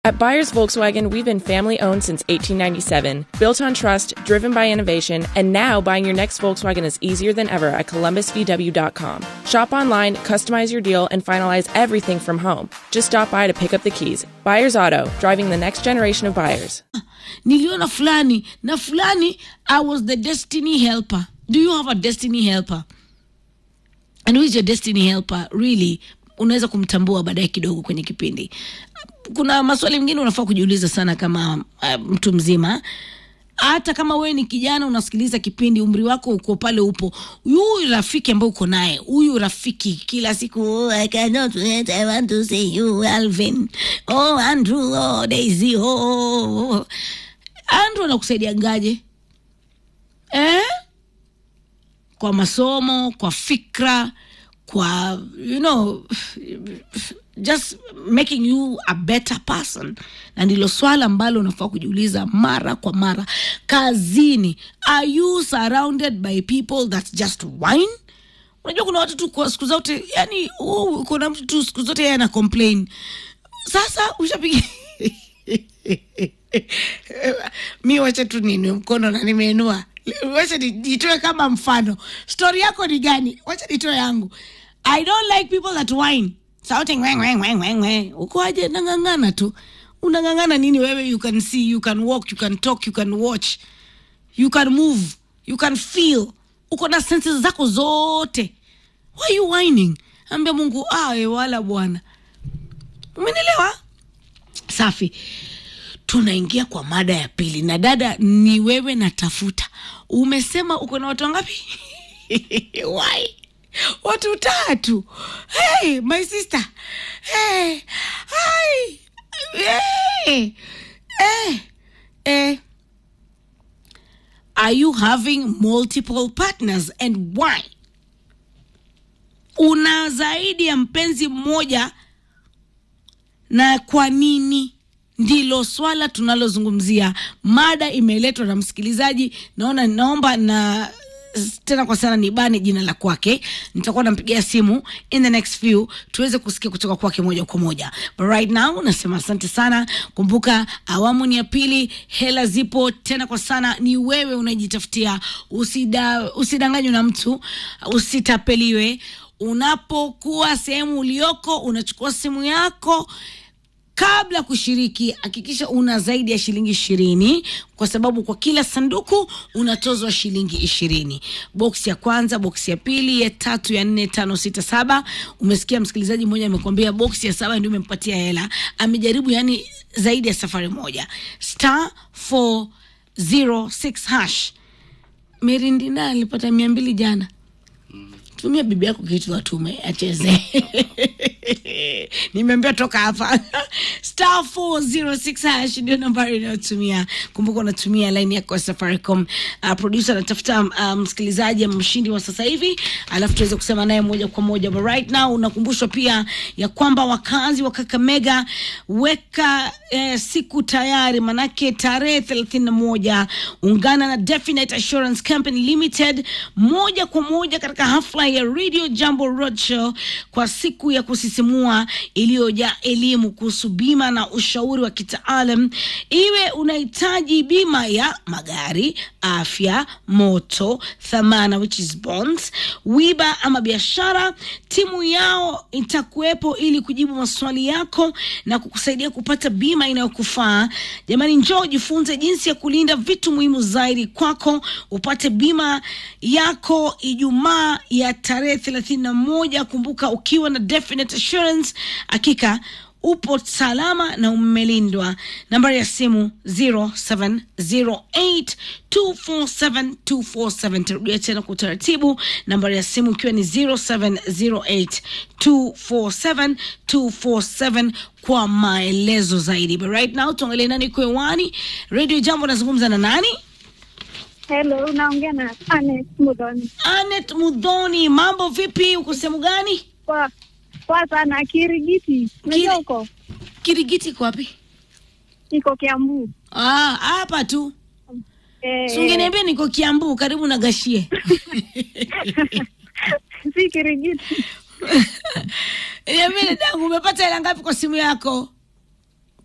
At Buyers Volkswagen, we've been family owned since 1897, built on trust, driven by innovation, and now buying your next Volkswagen is easier than ever at columbusvw.com. Shop online, customize your deal, and finalize everything from home. Just stop by to pick up the keys. Buyers Auto, driving the next generation of buyers. niliona fulani na fulani i was the destiny helper do you have a destiny helper and who is your destiny helper really unaweza kumtambua baadaye kidogo kwenye kipindi kuna maswali mengine unafaa kujiuliza sana kama uh, mtu mzima hata kama wewe ni kijana unasikiliza kipindi umri wako uko pale upo huyu rafiki ambaye uko naye huyu rafiki kila siku oh, I cannot wait, I want to see you Alvin oh Andrew oh Daisy oh, oh, oh. Andrew anakusaidia ngaje eh? kwa masomo kwa fikra kwa you know just making you a better person na ndilo swala ambalo unafaa kujiuliza mara kwa mara kazini are you surrounded by people that just wine unajua kuna watu tu kwa siku zote yani uh, kuna mtu tu siku zote yeye ana complain sasa ushapiga mi wacha tu ninue mkono na nimeinua wacha ni- nitoe kama mfano stori yako ni gani wacha nitoe yangu i don't like people that whine shouting weng weng weng weng weng uko aje nang'ang'ana tu unang'ang'ana nini wewe you can see you can walk you can talk you can watch you can move you can feel uko na senses zako zote why you whining ambia mungu awe wala bwana umenielewa safi tunaingia kwa mada ya pili na dada ni wewe natafuta umesema uko na watu wangapi why watu tatu hey, my sister hey, hi. Hey. Hey. Hey. are you having multiple partners and why una zaidi ya mpenzi mmoja na kwa nini ndilo swala tunalozungumzia mada imeletwa na msikilizaji naona naomba na tena kwa sana nibane jina la kwake nitakuwa nampigia simu in the next few tuweze kusikia kutoka kwake moja kwa moja but right now nasema asante sana kumbuka awamu ni ya pili hela zipo tena kwa sana ni wewe unajitafutia usida, usidanganywe na mtu usitapeliwe unapokuwa sehemu ulioko unachukua simu yako kabla kushiriki hakikisha una zaidi ya shilingi ishirini kwa sababu kwa kila sanduku unatozwa shilingi ishirini boksi ya kwanza boksi ya pili ya tatu ya nne tano sita saba umesikia msikilizaji mmoja amekwambia boksi ya saba ndio imempatia hela amejaribu yani zaidi ya safari moja star 406 hash merindina alipata mia mbili jana tumia bibi yako kitu atume acheze nimeambia toka hapa star 406 hash ndio nambari inayotumia kumbuka unatumia laini yako ya safaricom uh, producer anatafuta uh, msikilizaji ama mshindi wa sasa hivi alafu tuweze kusema naye moja kwa moja but right now unakumbushwa pia ya kwamba wakazi wa kakamega weka eh, siku tayari manake tarehe thelathini na moja ungana na definite assurance company limited moja kwa moja katika hafla ya radio jambo roadshow kwa siku ya kusisimua iliyojaa elimu kuhusu bima na ushauri wa kitaalam iwe unahitaji bima ya magari afya moto thamana which is bonds wiba ama biashara timu yao itakuwepo ili kujibu maswali yako na kukusaidia kupata bima inayokufaa jamani njoo jifunze jinsi ya kulinda vitu muhimu zaidi kwako upate bima yako ijumaa ya tarehe thelathini na moja kumbuka ukiwa na definite assurance hakika upo salama na umelindwa nambari ya simu 0708247247 tarudia tena kwa utaratibu nambari ya simu ikiwa ni 0708247247 kwa maelezo zaidi but right now tuangalie nani kwewani radio jambo nazungumza na nani Hello, unaongea na Anet Mudoni. anet mudhoni mambo vipi uko sehemu gani Kwa kwa sana Kirigiti. Unajua Kiri- huko? kirigiti iko wapi Iko Kiambu. Ah, hapa tu Eh, Si ungeniambia niko kiambu karibu na gashie si Kirigiti. niambie dadangu umepata hela ngapi kwa simu yako